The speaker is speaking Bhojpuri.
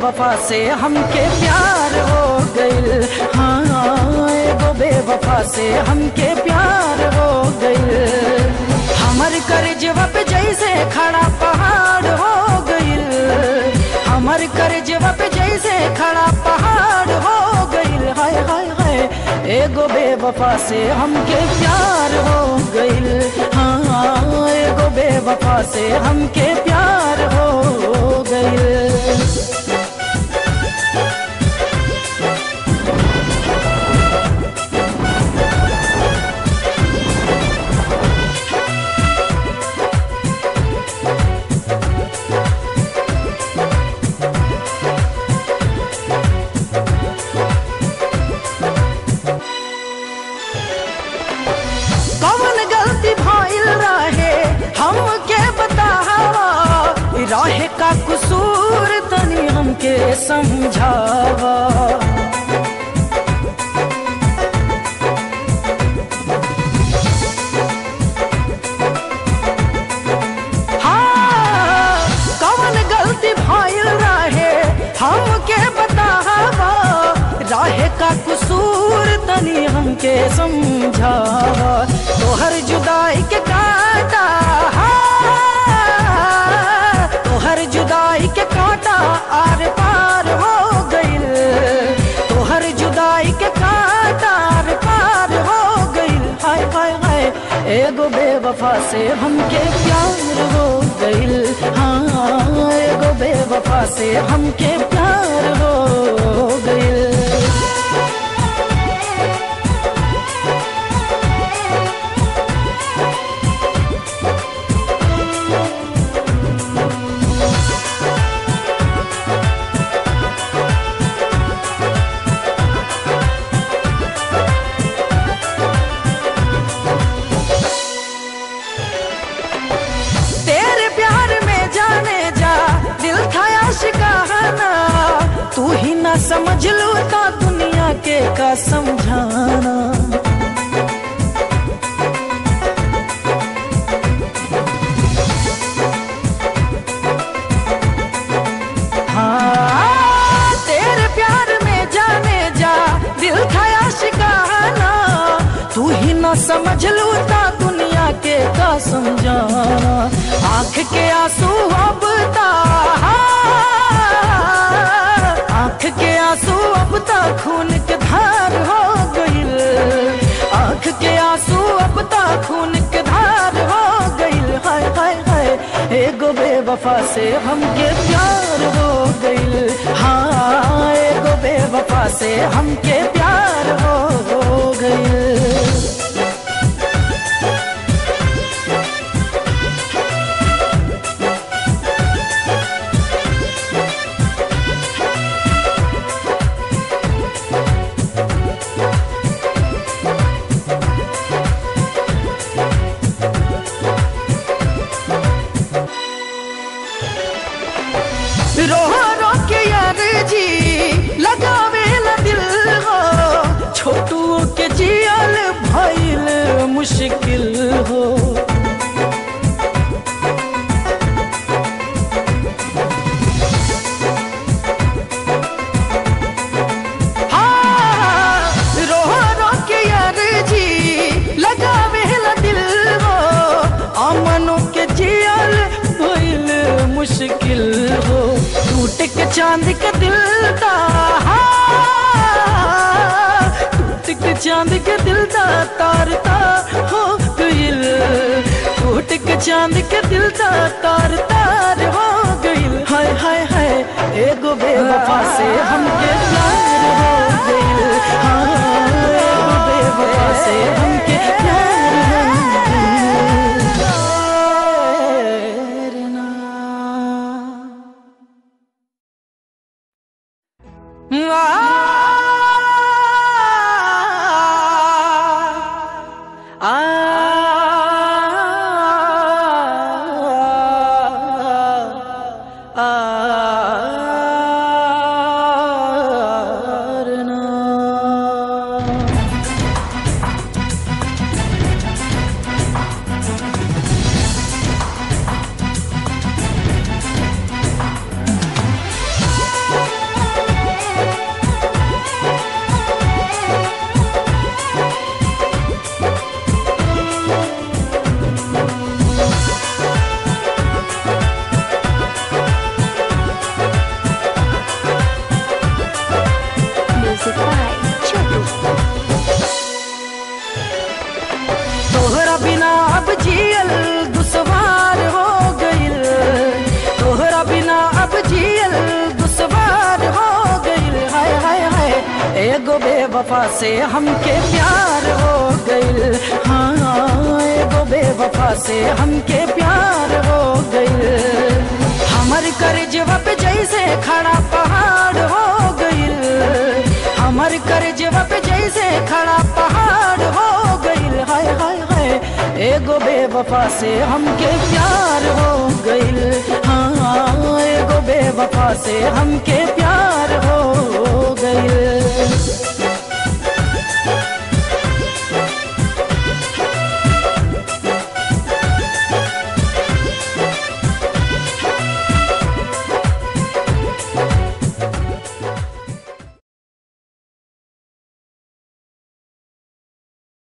बेवफा से हमके प्यार हो गइल हाँ एगो बेवफा से हमके प्यार हो गइल हमर करजवा पे जैसे खड़ा पहाड़ हो गइल हमर करजवा पे जैसे खड़ा पहाड़ हो गइल हाय हाय हाय एगो बेवफा से हमके प्यार हो गइल हाँ एगो बेवफा से हमके प्यार हो गइल कौन गलती भइल रहे हमके बतावा ई रहे का कसूर तनी हमके समझावा हाँ, कौन गलती भइल रहे हमके बतावा राहे का कसूर तनी हमके समझावा तोहर जुदाई के काटा हाँ, तोहर जुदाई के काटा आर पार हो गइल तोहर जुदाई के काटा आर पार हो गइल हाय हाय हाय एगो बेवफा से हमके प्यार हो गइल हाँ एगो बेवफा से हमके प्यार हो गइल तेरे प्यार में जाने जा दिल था आशिकाना तू ही ना समझ लू तो दुनिया के का समझाना हाँ, तेरे प्यार में जाने जा दिल था आशिकाना तू ही ना समझ लू ता दुनिया के का समझाना आंख के आंसू अब ता आंख के आंसू अब ता खून के धार हो गइल आंख के आंसू अब ता खून के धार हो गइल हाय हाय हाय एगो बेवफा से हमके प्यार हो गइल हाँ एगो बेवफा से हमके प्यार हो गइल रो रो के यार जी लगावे ला दिल हो छोटू के जियल भइल मुश्किल हो हाँ, रो रो के यार जी लगावे ला दिल हो अमनों के जियल भइल मुश्किल हो टूट के चांद के दिल दा हाँ, टूट के चांद के दिल दा तार तार हो गइल टूट के चांद के दिल दा तार तार हो गइल हाय हाय हाय एगो बेवफा से हमके प्यार हो गइल हाँ एगो बेवफा से हमके प्यार हो गइल ना आ बेवफा से हमके प्यार हो गइल हाँ एगो बेवफा से हमके प्यार हो गइल हमर करजवा पे जैसे खड़ा पहाड़ हो गइल हमर करजवा पे जैसे खड़ा पहाड़ हो गइल हाय हाय हाय एगो बेवफा से हमके प्यार हो गइल हाँ एगो बेवफा से हमके प्यार